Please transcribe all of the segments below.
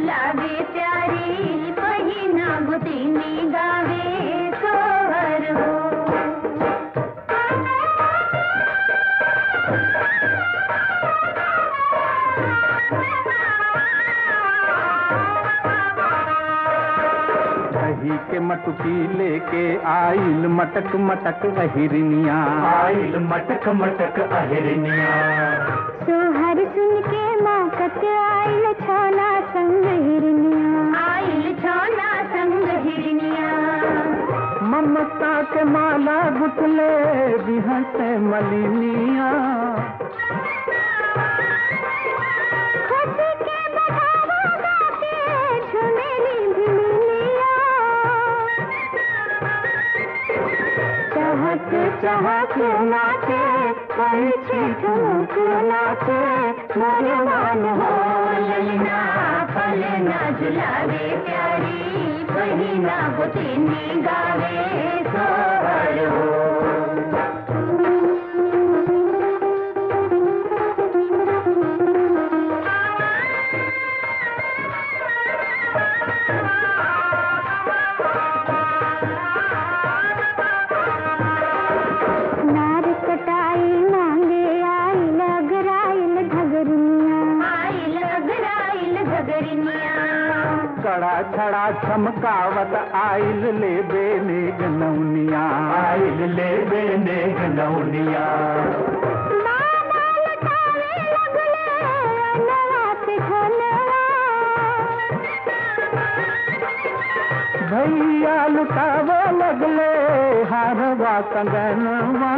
झुलावे प्यारी पहिना गुतिनी गावे सोहर हो दही के मटकी लेके आइल मटक मटक अहिरनिया आइल मटक मटक अहिरनिया सोहर सुन के माकत आइल छाना संग हिरनिया आइल छाना संग हिरनिया ममता के माला गुटले बिहस मलिनिया खुशी के बढ़ावा गाके झुमेली भिलिया चहक चहक नाचे पंछी ठुमक नाचे भगवान हो ललना फलना झुलावे प्यारी पहिना बुतिनी गावे सोहर नार कटाई मांगे आई लगराइल घगरिया आई लगराइल घगरिया कड़ा छड़ा चमकावत आइल ले बेने गनौनिया आइल ले बेने गनौनिया मामा लटावे लगले अनवा से घनवा भैया लुटाव लगले हारवा कंगनवा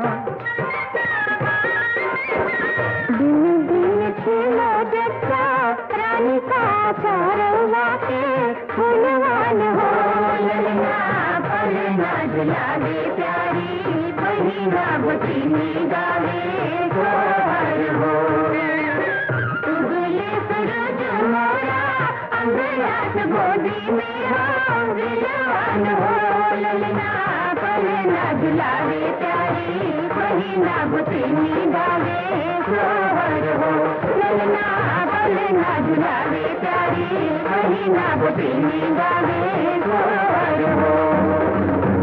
दिन दिन खिलो जच्चा रानी का चारवा के फुलवान हो ललना पलना झुलावे प्यारी पहिना बुतिनी गावे सोहर हो उगले सूरज मोरा अंगरात गोदी में हो विलवान हो ललना पलना झुलावे प्यारी पहिना बुतिनी गावे सोहर हो ललना पलना झुलावे प्यारी पहिना बुतिनी गावे सोहर हो